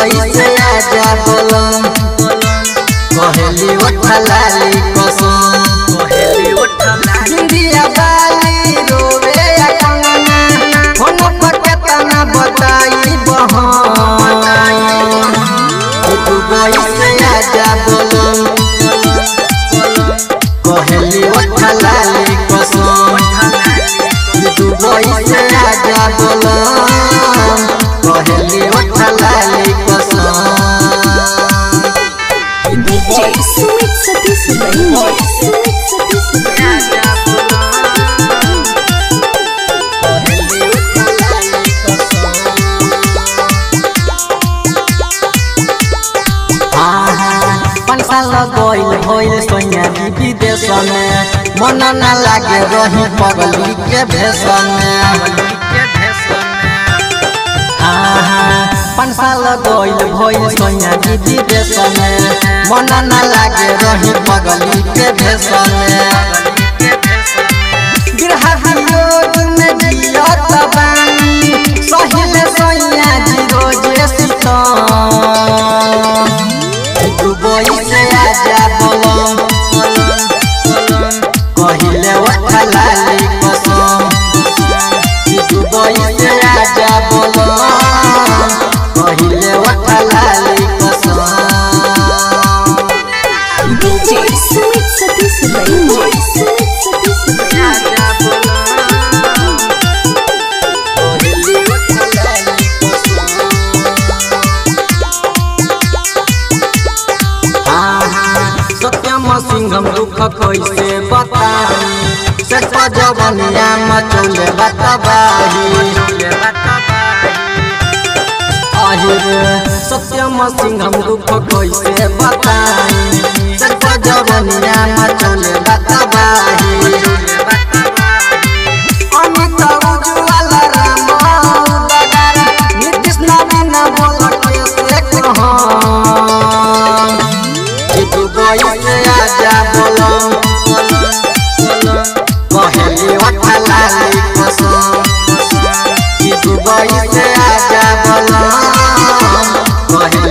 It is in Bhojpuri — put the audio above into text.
दुबई से आजा बोलम कहेली उठलाली कसम इंडिया वाली रोवे या कंगना फोन पर केतना बताई बहन दुबई से आजा बोलम कहेली उठलाली कसम दुबई से आजा बोलम कहेली उठलाली कसम DJ Sumit Satish Range. Sumit Satish Range. पाँच साल गइल भइल सोनिया विदेश में मन न लागे रही पगली के भेष में पाँच साल गइल भइल सोनिया विदेश में मन न लागे रही पगली के भेष में बिरहा वियोग में जियत बानी सहिले सोनिया जी रोजे सीतम दुबई से आजा बोलम कहिले उठलाली कसम कि दुबई से आजा बोलम कहिले उठलाली कसम DJ Sumit Satish Range. Sumit Satish Range. सत्यम सिंहम दुख कैसे बताई सच जवनिया मचौले बतबाही আহিर सत्यम सिंहम दुख कैसे बताई सच जवनिया मचौले बतबाही अमित उज्ज्वल राम उदगार नीतीश नवीन बोल कैसे कहूँ कि दुबई से आजा बोलम कहेली उठलाली कसम कि दुबई से आजा बोलम कहेली